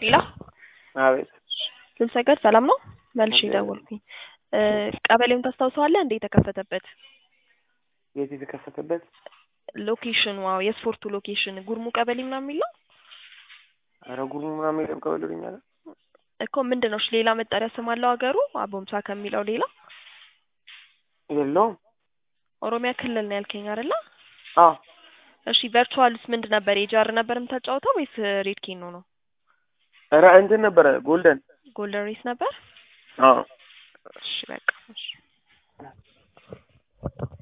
ሌላ አቤት ልንሰገድ ሰላም ነው መልሼ እግዚአብሔር ደወልኩኝ እ ቀበሌውን ታስታውሰዋለህ እንዴ የተከፈተበት የት የተከፈተበት ሎኬሽኑ አዎ የስፖርቱ ሎኬሽን ጉርሙ ቀበሌ ምናምን የሚለው ኧረ ጉርሙ ምናምን የለም ቀበሌልኛለ እኮ ምንድን ነው እሺ ሌላ መጠሪያ ስም አለው ሀገሩ አቦምሳ ከሚለው ሌላ የለውም ኦሮሚያ ክልል ነው ያልከኝ አይደለ አዎ እሺ ቨርቹዋልስ ምንድን ነበር የጃር ነበር የምታጫወተው ወይስ ሬድ ኬኖ ነው ኧረ እንትን ነበረ ጎልደን ጎልደን ሬስ ነበር አዎ እሺ በቃ እሺ